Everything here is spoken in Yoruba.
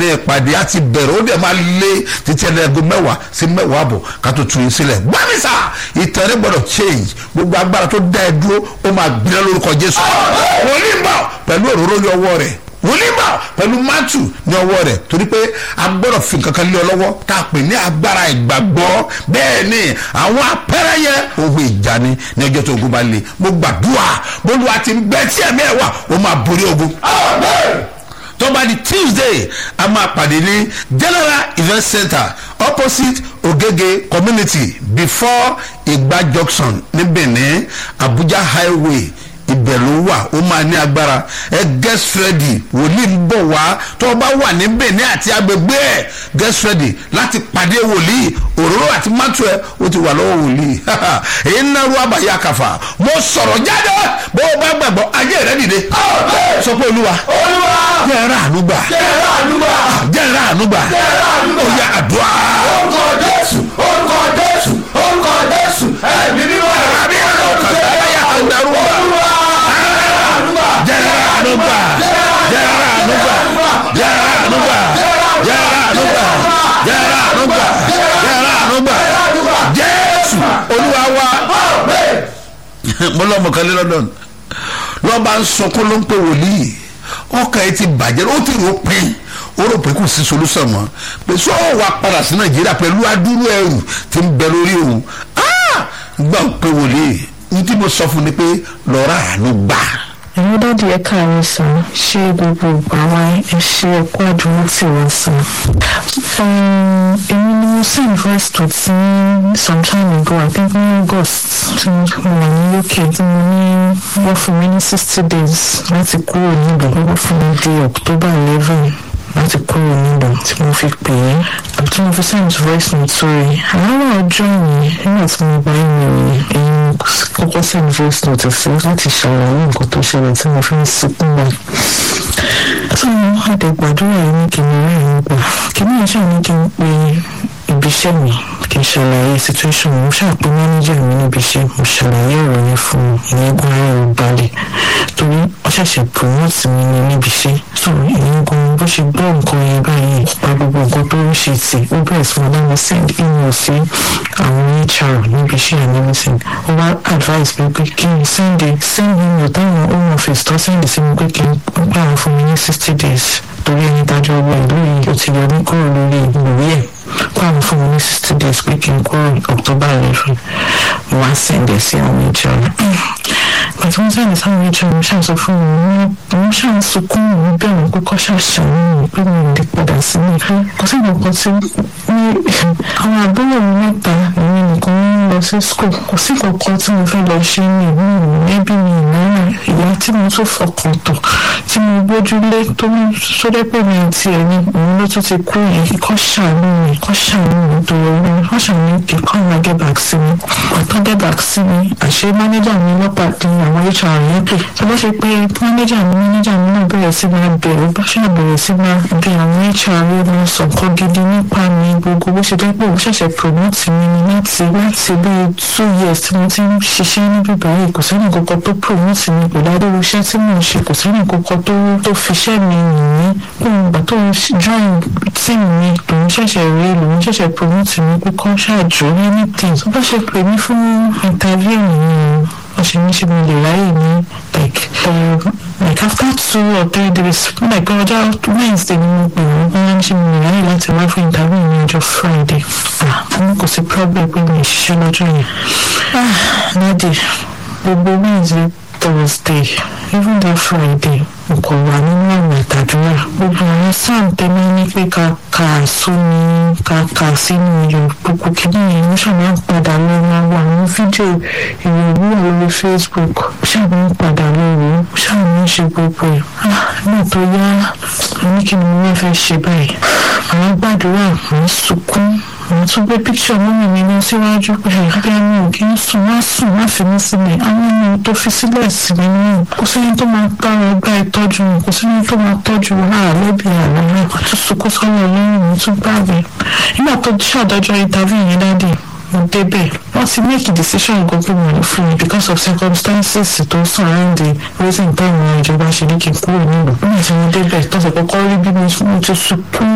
ní ìpàdé àti bẹ̀rẹ̀ ó dẹ̀ máa lé títí ẹlẹ́gùn mẹ́wàá sí mẹ́wàá àbọ̀ ká tó tu yín sílẹ̀ gbámísà ìtẹ̀rẹ́ gbọ́dọ̀ change gbogbo agbára tó dá ẹ dúró ó máa gbiná lórúkọ jésù wòlíì bọ̀ pẹ̀lú òróró ní ọwọ́ rẹ̀ wòlíì bọ̀ pẹ̀lú mátù ní ọwọ́ rẹ̀ torí pé a gbọ́dọ̀ fi nǹkan kan lé ọ lọ́wọ́ tá a pè ní agbára ìgbàgbọ́ bẹ́ẹ̀ ni àwọn apẹ́rẹ́ yẹn ohun ìjà ni ní ọjọ́ tó ogun bá le mo gbàdúrà bólúwa ti ń bẹ tí ẹ̀mí ẹ̀ wà ó máa borí ogun tó bá di tuesday a máa pàdé ní general event center opposite ogege community before igba junction ní benin abuja highway ibẹ̀ ló wà ó máa ní agbára ẹ get ready wòlíì ń bọ̀ wá tó o bá wà ní benin àti agbègbè ẹ̀ get ready láti pàdé wòlíì òróró àti mátù ẹ ó ti wà lọ́wọ́ wòlíì èyí ń náwó àbáyé àkàfà mo sọ̀rọ̀ jáde bó o bá gbàgbọ́ ayé rẹ dìde sọ pé olúwa jẹ́ ẹ̀rọ ànúgbà jẹ́ ẹ̀rọ ànúgbà ó yẹ àdúrà. orúkọ jésù orúkọ jésù orúkọ jésù ẹ̀mí mímọ́ àbí ẹ̀rọ kàtà ẹ̀yà àdàrúgbà jẹ́rẹ́ ànúgbà jẹ́rẹ́ ànúgbà jẹ́rẹ́ ànúgbà jẹ́rẹ́ ànúgbà jẹ́rẹ́ ànúgbà jẹ́rẹ́ ànúgbà jésù olúwa wa mo lọ mọ̀kànlé london lọ́ba ń sọkún ló ń pè wòlíì ọkàn ẹ ti bàjẹ́ ó ti rò pin ó rò pé kò sí solúsàn mọ́ pé sọ wà padà sí nàìjíríà pẹ̀lú adúrú ẹrù tí ń bẹ lórí òun gbà ń pè wòlíì ní tí mo sọ fún ni pé lọ́ra àánú gbà àwọn dáàdi ẹ káàárọ̀ sàn ṣé gbogbo ìgbà wa ẹ ṣe ẹkọ àdúró tí wọn sàn. èmi ni mo send voice to ti some time ago i think ní august tí mo wà ní uk tí mo ní wọ́n fún mi ní sixty days láti kúrò níbẹ̀ wọ́n fún mi di october eleven láti kúrò níbẹ̀ tí mo fi pè é àbí tí mo fi send voice note sórí àárọ̀ ọjọ́ yìí nígbà tí mo bá ìrìn ẹ̀yìn kọ́kọ́ send voice note sí láti ṣàlàyé nǹkan tó ṣẹlẹ̀ tí mo fi ń sunkún bá tí mo àdé gbàdúrà yìí ní kí n rí ẹ̀yìn gbà kí ní ìṣe ní kí n pe ibi iṣẹ́ mi kí n ṣàlàyé situation mo ṣàpè manager mi níbi iṣẹ́ mo ṣàlàyé ọ̀rọ̀ yẹn fún un ìyẹn gan ara ẹ̀ balẹ̀ torí wọ́n ṣẹ̀ṣẹ̀ promote mi ní níbi iṣẹ́ so ìyẹn gan bó ṣe gbọ́ nǹkan yẹn báyìí pa gbogbo nǹkan tó ń ṣe tì ó bẹ̀rẹ̀ sí wọn láwọn send email sí àwọn hr níbi iṣẹ́ and everything ó wá advice mi pé kí n send a send email táwọn home office tó send sí mi pé kí n gbà wọn fún mi ní sixty days torí ẹni dájọ́ ọgbà ìlú yìí ó ti yọ ní kúrò lórí ìwé ẹ̀ kó àwọn fún mi ní sixty days pé kí n kúrò october eleven mo wá send ẹ̀ sí àwọn hr pàtó wọn sẹ́ni sáwọn hr mo ṣàṣọ fún mi mo ṣàn sunkún mi bẹ̀rù pé kọ́ ṣàṣàyàn mi pé mi ò lè padà sí mi kò sí nǹkan tí ní àwọn àbúrò mi mẹ́ta èmi nìkan ń lọ sí school kò sí kankan tí mo fẹ́ lọ ṣe ní ìlú mi ẹbí mi ìnáwó ìyá tí mo tún fọkàn tán tí mo gbójúlé tó ń sódẹ́ pé mi àti ẹ̀ ní òun ló tún ti kú yìí kọ́ ṣàánú mi kọ́ ṣàánú mi torí owó wọ́n ṣàánú kí kọ́ máa get back sí mi ọ̀tọ́ get back sí mi àṣé mánéjà mi lọ́pàá ní àwọn hr yẹn pè tó bá ṣe pé mánéjà mi mánéjà mi náà bẹ̀rẹ̀ sí máa bẹ̀rù bá ṣe bẹ̀rẹ̀ sí máa bẹ àwọn hr yẹn máa sọ nǹkan gidi nípa mi gbogbo bó ṣe jẹ́ pé òun ṣẹ̀ṣẹ̀ promote mi ni láti láti bíi two years tí mo ti ń ṣiṣẹ́ níbí báyìí kò sẹ́ni kankan tó promote mi pẹ̀lú adéwò iṣẹ́ tí mò ń ṣe kò sẹ́ni kankan tó tó fiṣẹ́ mi yìn mí pé ìgbà tó ń join team mi lòun ṣẹ̀ṣẹ̀ rí lòun ṣẹ̀ṣẹ̀ promote mi pé kọ́ ṣáàjò anything tó bá ṣe pè mí fún interview nìyẹn wọ́n ṣe ní ṣe mo lè ráyè ní like uh, like after two or three days like ọjọ́ wednesday ni mo pè wọ́n wọ́n ní ṣe mo lè ráyè láti wá fún interview ní ọjọ́ friday ah mo kò sí problem pé mi ì ṣiṣẹ́ lọ́jọ́ yẹn ah nadi gbogbo wednesday thursday even that friday mo kò wà nínú àmì ìtàdúrà gbogbo àwọn sáà tẹ́lẹ̀ ní pé ká kà sómi ká kà sínú iyọ̀ gbogbo kìíní yẹn mo ṣàmì ń padà lọ máa wo àwọn fídíò ìròyìn wà lórí facebook ṣàmì ń padà lọ wò ó ṣàmì ń ṣe gbogbo ẹ̀ náà tó yá ní kí ni mo fẹ́ ṣe báyìí àwọn gbàdúrà mo ń sunkún àwọn tó gbé píkṣọ mọ́mí mi lọ síwájú pé ẹgbẹ́ mi ò kí ń sùn má sùn má fi mí sílẹ̀ àwọn ọmọ tó fi sílẹ̀ sí mi náà kò sẹ́ni tó máa bá wọn gbá ìtọ́jú wọn kò sẹ́ni tó máa tọ́jú wọn àlẹ́bí àlọ́ náà kò tún sunkún sọ́nà lẹ́yìn mi tún gbàgbé nígbà tó ṣàdájọ́ interview yẹn dáadé mo débẹ̀ wọ́n ti make a decision gbogbo wọn fún mi because of circumstances tó surround the reason táwọn ìjọba ṣe ní kí n kúrò nílùú nígbà tí mo débẹ̀ tó ṣe kọ́kọ́ rí bí mo ti sunkún